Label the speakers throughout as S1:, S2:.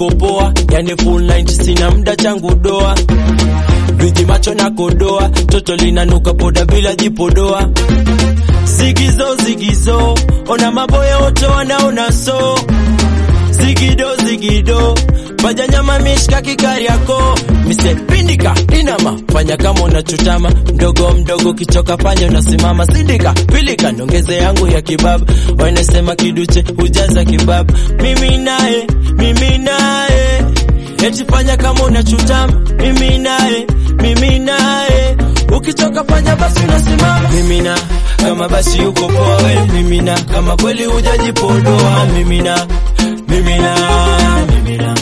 S1: uko poa, yani full 90 sina muda changu doa viji macho na kodoa, toto linanuka poda bila jipodoa. Zigizo zigizo, ona maboya wote wanaona so. Zigido zigido, baja nyama mishka kikari yako mise pindika inama, fanya kama unachutama, mdogo mdogo kichoka fanya unasimama, sindika pilika, nongeze yangu ya kibaba, wanasema kiduche hujaza kibaba, mimi naye mimi naye eti fanya kama unachutama, mimi naye mimi naye ukichoka fanya basi unasimama, mimina kama basi uko poa we, mimina kama kweli hujajipodoa, mimina mimina mimina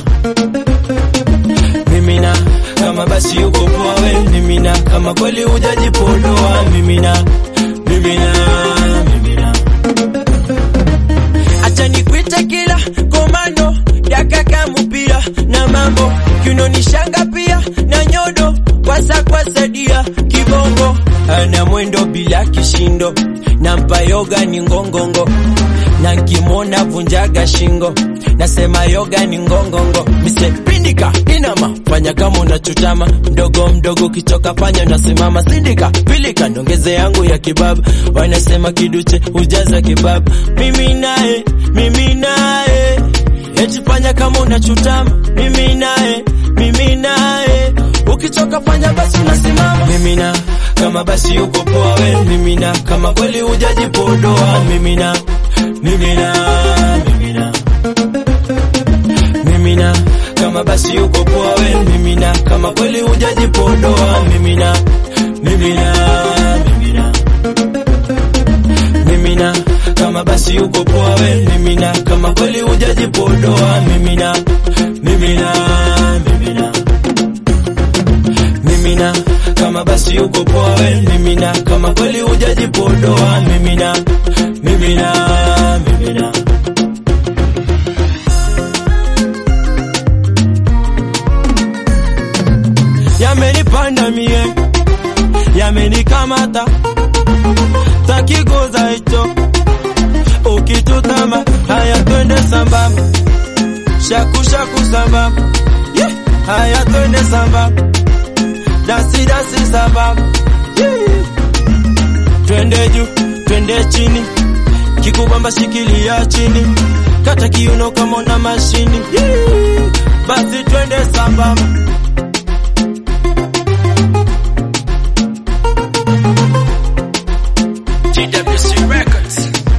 S1: mimina kama basi uko poa we, mimina kama kweli hujajipodoa, mimina mimina mimina acha nikuite kila komando dakaka mupira na mambo kinonishanga pia na nyodo kwasa kwasadia kibongo ana mwendo bila kishindo nampa yoga ni ngongongo na nkimwona vunjaga shingo nasema yoga ni ngongongo mise pindika inama fanya kama unachutama mdogo mdogo kichoka fanya unasimama sindika pilika ndongeze yangu ya kibaba wanasema kiduche hujaza kibaba mimi naye mimi naye eti fanya kama unachutama mimi naye mimi naye ukichoka fanya basi unasimama mimina kama basi uko poa we mimina kama kweli hujajipodoa mimina mimina mimina mimina kama basi uko poa we mimina kama kweli hujajipodoa mimina mimina mimina mimina kama basi uko poa we mimina kama kweli hujajipodoa mimina mimina mimina mimina kama basi uko poa we mimina kama kweli hujajipodoa mimina mimina mimina yamenipanda mie yamenikamata takiguza hicho ukitutama haya twende sambamba shaku shaku sambamba yeah. haya twende sambamba dasi dasi sambamba yeah. twende juu twende chini kikubamba shikilia chini kata kiuno kama una mashini yeah. basi twende sambamba TWC Records.